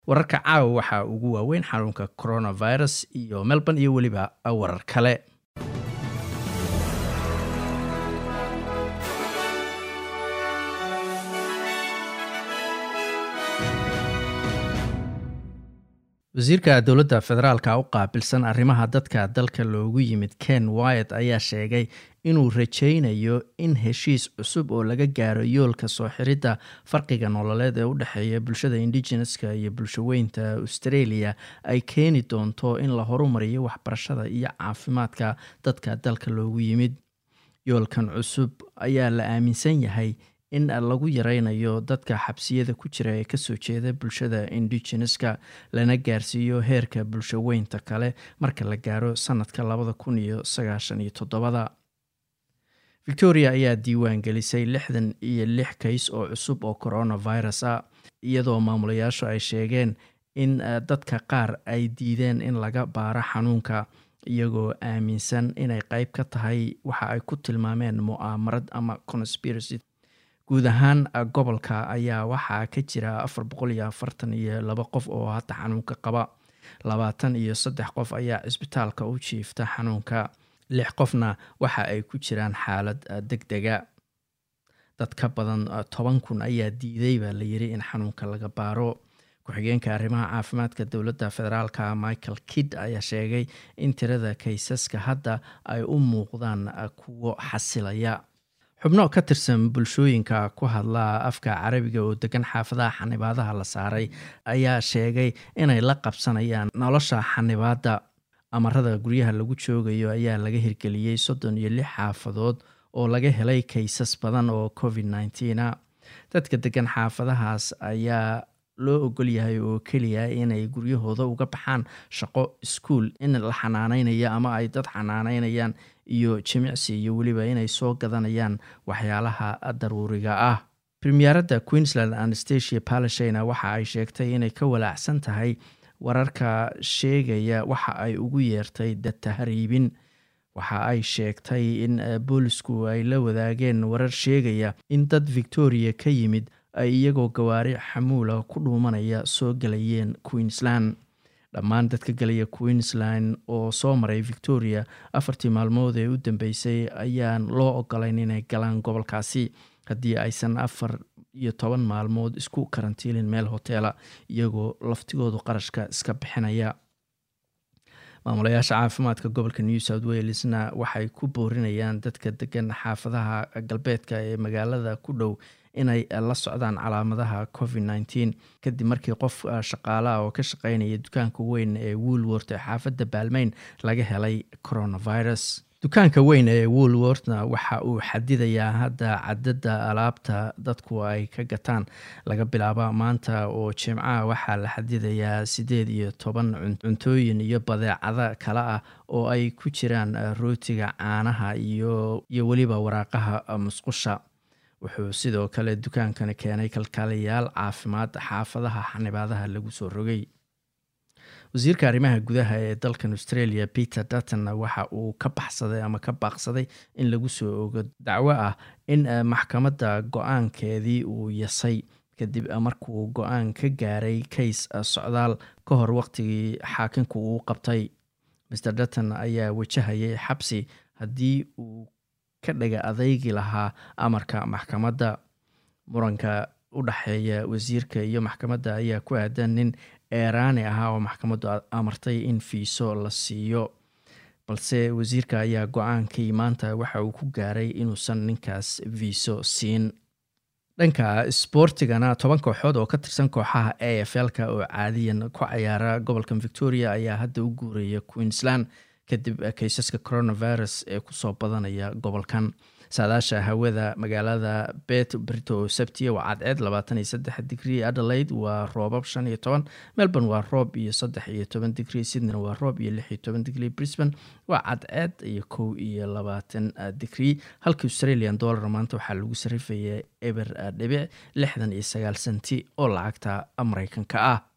wararka caawa waxaa ugu waaweyn xanuunka coronavirus iyo melbourne iyo weliba warar kale wasiirka dowladda federaalka u qaabilsan arrimaha dadka dalka loogu yimid ken wyat ayaa sheegay inuu rajaynayo in heshiis cusub oo laga gaaro yoolka soo xiridda farqiga nololeed ee u dhexeeya bulshada indigeneska iyo bulshaweynta australia ay keeni doonto in la horumariyo waxbarashada iyo caafimaadka dadka dalka loogu yimid yoolkan cusub ayaa la aaminsan yahay in lagu yareynayo dadka xabsiyada ku jira ee kasoo jeeda bulshada indigeneska lana gaarsiiyo heerka bulshaweynta kale marka la gaaro sanadka labada kun iyo sagaashan iyo toddobada victoria ayaa diiwaan gelisay lixdan iyo lix kays oo cusub oo coronavirus ah iyadoo maamulayaashu ay sheegeen in dadka qaar ay diideen in laga baaro xanuunka iyagoo aaminsan inay qeyb ka tahay waxa ay ku tilmaameen mu'aamarad ama conspiracy guud ahaan gobolka ayaa waxaa ka jira afar boqol iyo afartan iyo laba qof oo hadda xanuunka qaba labaatan iyo saddex qof ayaa cisbitaalka u jiifta xanuunka lix qofna waxa ay ku jiraan xaalad deg dega dad ka badan toban kun ayaa diiday baa la yiri in xanuunka laga baaro ku-xigeenka arrimaha caafimaadka dowladda federaalka michael kidd ayaa sheegay in tirada kaysaska hadda ay u muuqdaan kuwo xasilaya xubno ka tirsan bulshooyinka ku hadla afka carabiga oo degan xaafadaha xanibaadaha la saaray ayaa sheegay inay la qabsanayaan nolosha xanibaadda amarada guryaha lagu joogayo ayaa laga hirgeliyey soddon iyo lix xaafadood oo laga helay kaysas badan oo covid nneteen-a dadka degan xaafadahaas ayaa loo ogol yahay oo keliya inay guryahooda uga baxaan shaqo iskuol in la xanaaneynayo ama ay dad xanaaneynayaan iyo jimicsi iyo weliba inay soo gadanayaan waxyaalaha daruuriga ah premieradda queensland anastasia palashina waxa ay sheegtay inay ka walaacsan tahay wararka sheegaya waxa ay ugu yeertay dadtahariibin waxa ay sheegtay in boolisku ay la wadaageen warar sheegaya in dad victoria ka yimid ay iyagoo gawaari xamuula ku dhuumanaya soo galayeen queensland dhammaan dadka galaya queensland oo soo maray victoria afartii maalmood ee u dambeysay ayaan loo ogolayn inay galaan gobolkaasi haddii aysan afar iyo toban maalmood isku karantiilin meel hoteela iyagoo laftigoodu qarashka iska bixinaya maamulayaasha caafimaadka gobolka new south walesna waxay ku boorinayaan dadka degan xaafadaha galbeedka ee magaalada ku dhow inay la socdaan calaamadaha covid nneteen kadib markii qof shaqaalaha oo ka shaqeynaya dukaanka weyn ee woolworth ee xaafadda baalmeyn laga helay coronavirus dukaanka weyn ee woolworthna waxa uu xadidayaa hadda cadadda alaabta dadku ay ka gataan laga bilaaba maanta oo jimcaha waxaa la xadidayaa siddeed iyo toban cuntooyin iyo badeecada kale ah oo ay ku jiraan rootiga caanaha iyo iyo weliba waraaqaha musqusha wuxuu sidoo kale dukaankani keenay kalkaaliyaal caafimaad xaafadaha xanibaadaha lagu soo rogay wasiirka arrimaha gudaha ee dalkan australia peter dutton waxa uu ka baxsaday ama ka baaqsaday in lagu soo ogo dacwo ah in maxkamadda go-aankeedii uu yasay kadib markuu go-aan ka gaaray kays socdaal ka hor waqtigii xaakinku uu qabtay mr dutton ayaa wajahayay xabsi haddii uu ka dhaga adeygi lahaa amarka maxkamadda muranka u dhexeeya wasiirka iyo maxkamadda ayaa ku aadan nin eeraani ahaa oo maxkamaddu amartay in fiiso la siiyo balse wasiirka ayaa go-aankii maanta waxa uu ku gaaray inuusan ninkaas fiiso siin dhanka isboortigana toban kooxood oo ka tirsan kooxaha a f l-ka oo caadiyan ku cayaara gobolkan victoria ayaa hadda u guuraya queensland kadib kaysaska coronavirus ee kusoo badanaya gobolkan saadaasha hawada magaalada bet brito oo sabtiya waa cadceed labaatan iyo saddex digrie adelaide waa roobab shan iyo toban melbourne waa roob iyo saddex iyo toban digrie sydney waa roob iyo lix iyo toban digrie brisbane waa cadceed iyo kow iyo labaatan digrie halka australian dollar maanta waxaa lagu sarifaya eber dhibic lixdan iyo sagaal senti oo lacagta mareykanka ah